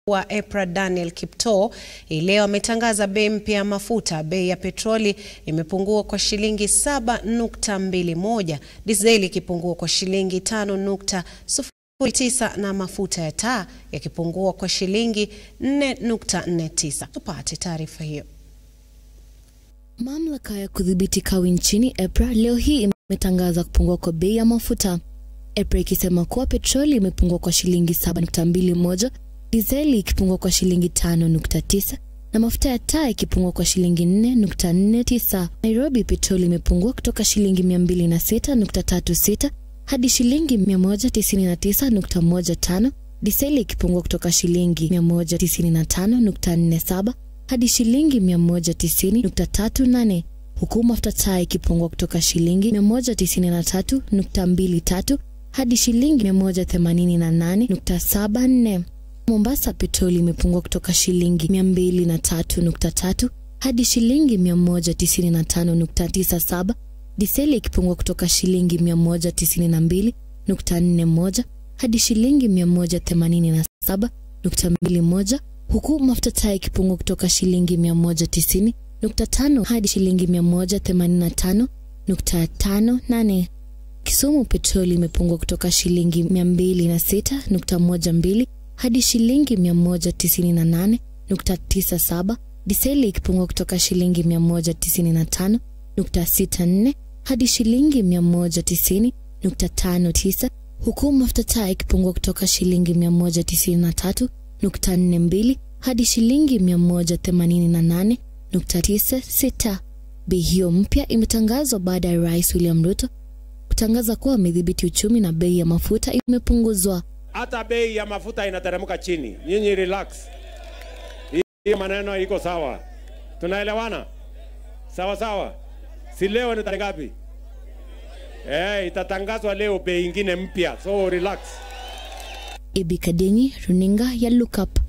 wa EPRA Daniel Kiptoo hii leo ametangaza bei mpya ya mafuta. Bei ya petroli imepungua kwa shilingi 7.21, dizeli ikipungua kwa shilingi 5.09 na mafuta ya taa yakipungua kwa shilingi 4.49. Tupate taarifa hiyo. Mamlaka ya kudhibiti kawi nchini EPRA leo hii imetangaza kupungua kwa bei ya mafuta. EPRA ikisema kuwa petroli imepungua kwa shilingi 7.21, dizeli ikipungua kwa shilingi 5.9 na mafuta ya taa ikipungua kwa shilingi 4.49. Nairobi petroli imepungua kutoka shilingi 206.36 hadi shilingi 199.15, dizeli ikipungua kutoka shilingi 195.47 hadi shilingi 190.38 huku mafuta taa ikipungua kutoka shilingi 193.23 hadi shilingi 188.74. Mombasa petroli imepungua kutoka shilingi 203.3 hadi shilingi 195.97, diseli ikipungua kutoka shilingi 192.41 hadi shilingi 187.21 huku mafuta taa ikipungua kutoka shilingi 190.5 hadi shilingi 185.58. Kisumu petroli imepungua kutoka shilingi 206.12 hadi shilingi 198.97, diseli ikipungua kutoka shilingi 195.64 hadi shilingi 190.59 huku mafuta taa ikipungua kutoka shilingi 193.42 hadi shilingi 188.96. Bei hiyo mpya imetangazwa baada ya Rais William Ruto kutangaza kuwa amedhibiti uchumi na bei ya mafuta imepunguzwa. hata bei ya mafuta inateremka chini. Nyinyi relax, hiyo maneno iko sawa, tunaelewana sawa sawa. Si leo ni tarehe ngapi? Eh, itatangazwa leo bei ingine mpya, so relax. Ibi Kadenyi, runinga ya Look Up.